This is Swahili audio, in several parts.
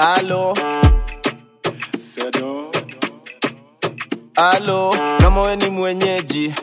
Alo, Sedo, alo, kama we ni mwenyeji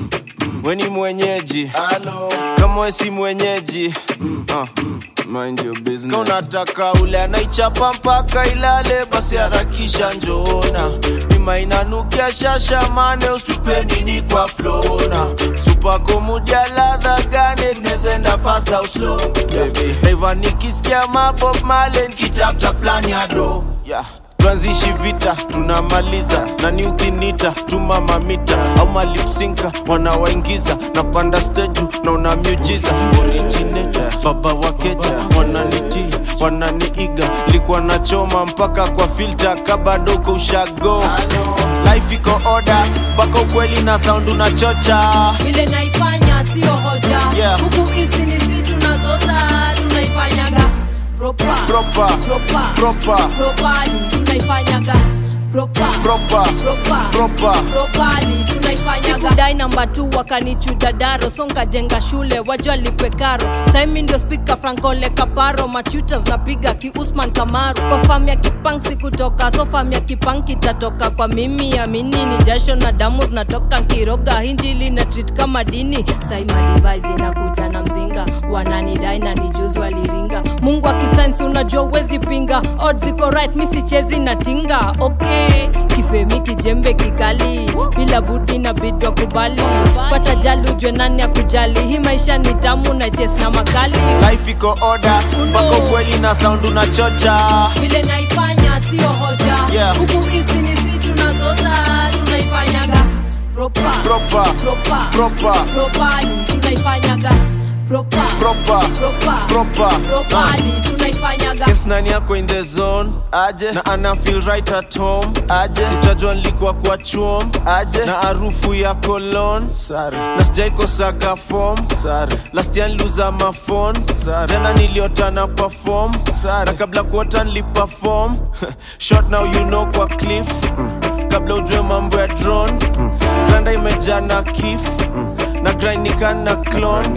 we ni mwenyeji alo, kama we si mwenyeji uh, mind your business. Kama unataka ule anaichapa mpaka ilale, basi harakisha njoona bima inanukia shasha mane ustupe nini kwa flona supako mudia ladha gane tunezenda fast au slow baby Raiva nikisikia mabob male nikitafuta plan ya do yeah tuanzishi vita tunamaliza nani ukinita tuma mamita au malipsinka wanawaingiza napanda steju na una miujiza originator baba wakeja wananitii wananiiga likuwa nachoma mpaka kwa filta kabadoko ushago life iko oda mpaka ukweli na sound unachocha vile naifanya sio hoja Yeah. huku hizi ni si tunazoza tunaifanyaga propa Proper. propa Proper. propali tunaifanyaga propa Proper. propa Proper. propali tunaifanyaga sikudai namba tu wakanichuja daro songa jenga shule wajua lipe karo saimi ndio spika frankole kaparo machutas napiga ki usman kamaru kwa fam ya kipang sikutoka so fam ya kipang kitatoka kwa mimi amini ni jasho na damu zinatoka nkiroga hinjili na treat kama dini saima device inakuja na mzinga wananidai na nijuzi waliringa mungu akisainsi unajua uwezi pinga odds iko right mi sichezi na tinga okay kifemi kijembe kikali bila budi na bidwa kubali pata jali ujwe nani ya kujali hii maisha ni tamu na jes na makali life iko oda mpaka ukweli na sound unachocha vile naifanya sio hoja Yeah. huku hizi ni si tunazoza tunaifanyaga propa Proper. propa Proper. propali tunaifanyaga propa Proper. propa Proper. propali tunaifanyaga Yes, nani yako in the zone aje na ana feel right at home aje utajua nilikuwa kwa chuom aje na harufu ya cologne sare na sijaikosaga form sare last year niliuza mafon sare jana niliota na perform sare na kabla kuota niliperform short now you know kwa cliff kabla ujue mambo ya drone granda imejaa na kif na grainikana clone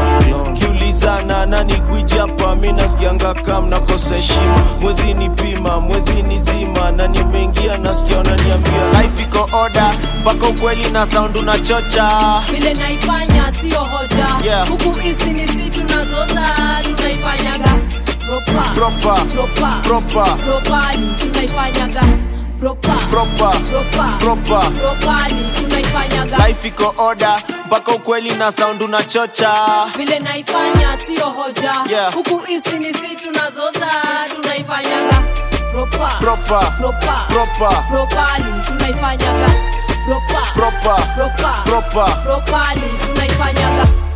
kiulizana nani gwiji hapa mi nasikianga kam nakosa heshima mwezi ni pima mwezi ni zima na nimeingia nasikia unaniambia life iko oda mpaka ukweli na sound unachocha vile naifanya sio hoja Yeah. huku hizi ni si tunazoza tunaifanyaga propa Proper. propa Proper. propali tunaifanyaga propa Proper. propa Proper. propali tunaifanyaga life iko oda mpaka ukweli na sound unachocha vile naifanya sio hoja Yeah. huku hizi ni si tunazoza tunaifanyaga propa Proper. propa Proper. propali tunaifanyaga propa Proper. propa Proper. propali tunaifanyaga